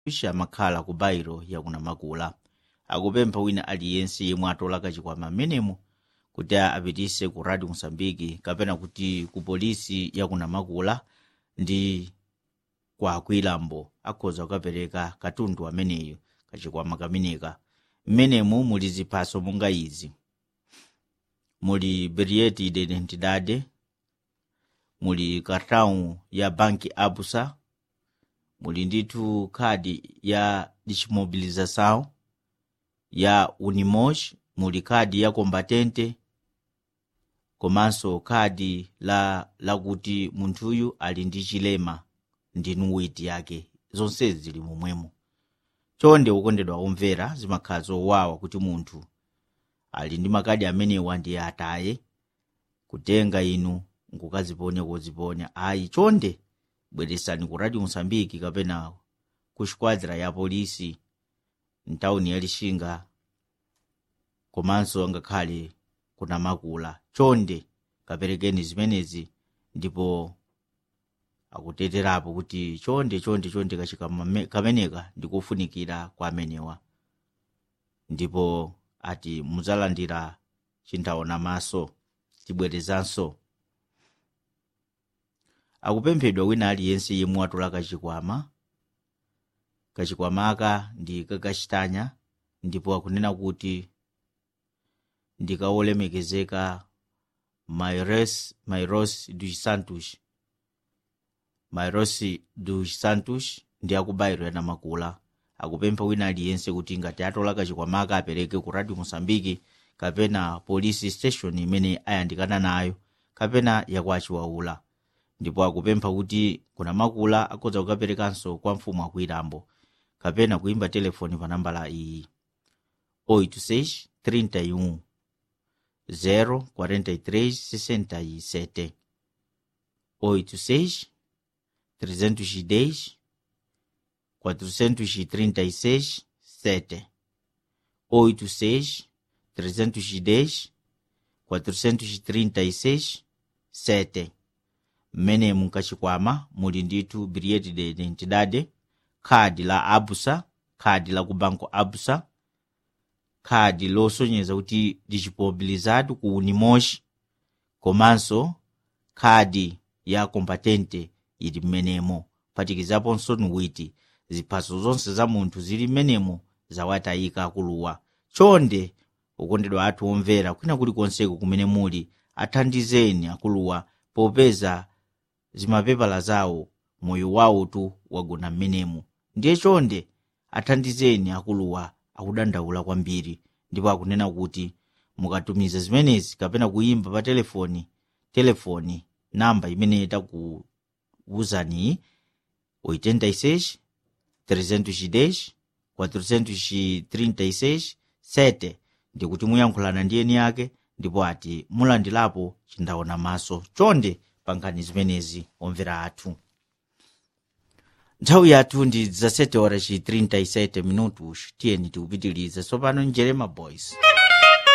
pisha amakhala ku bairo yakunamakula akupempha wina aliyense yemwe atola kachikwama amenemo kuti apitise ku radio mosambiki kapena kuti ku polisi yakunamakula ndi kwa kwilambo akhoza kukapereka katundu ameneyo kachikwama kameneka mmenemu muli ziphaso monga izi muli bilhete de identidade muli cartão ya banki abusa muli ndithu khadi ya desmobilização ya unimos muli khadi ya combatente komanso khadi la lakuti munthuyu ali ndi chilema ndi nuwiti yake zonsezi zili momwemo chonde ukondedwa omvera zimakhala zowawa kuti munthu ali ndi makadi amenewa ndiye ataye kutenga inu nkukaziponya koziponya ayi chonde bweresani ku radio mosambiki kapena ku squadra ya polisi mtawuni ya lixinga komanso ngakhale kunamakula chonde kaperekeni zimenezi ndipo akuteterapo kuti chonde chonde chonde kachikama kameneka ndikufunikira kwa amenewa ndipo ati muzalandira chinthaona maso tibwerezanso akupemphedwa wina aliyense yemwe atola kachikwama kachikwamaka ndi kakachitanya ndipo akunena kuti ndikawolemekezeka mairos mairos dos santos mairos dos santos ndi akubairo yanamakula akupempha wina aliyense kuti ngati atola kachikwamaka apereke ku radio mosambiki kapena police station imene ayandikana nayo kapena yakwachiwaula ndipo akupempha kuti kunamakula akhoza kukaperekanso kwa mfumu akwilambo kapena kuimba telefoni pa nambala iyi 86 31 04367 86 310 436 7 86 310 436 7 mmene munkachikwama muli ndithu bilhete de identidade khadi la abusa khadi la ku banco abusa khadi losonyeza kuti lichipobilizatu ku unimosh komanso khadi ya kompatente ili mmenemo phatikizaponso nuwiti ziphaso zonse za munthu zili mmenemo zawatayika akuluwa chonde ukondedwa athu omvera kwina kulikonseko kumene muli athandizeni akuluwa popeza zimapepala zawo moyo wawotu wagona mmenemo ndiye chonde athandizeni akuluwa akudandaula kwambiri ndipo akunena kuti mukatumiza zimenezi kapena kuyimba pa telefoni telefoni namba imene takuwuzaniyi 86 310 436 7 ndikuti muyankhulana ndi eni yake ndipo ati mulandilapo chindaona maso chonde pankhani zimenezi omvera athu nthawi yathu ndi 17 horas 37 minutos tiyeni tiupitilize tsopano njerema boys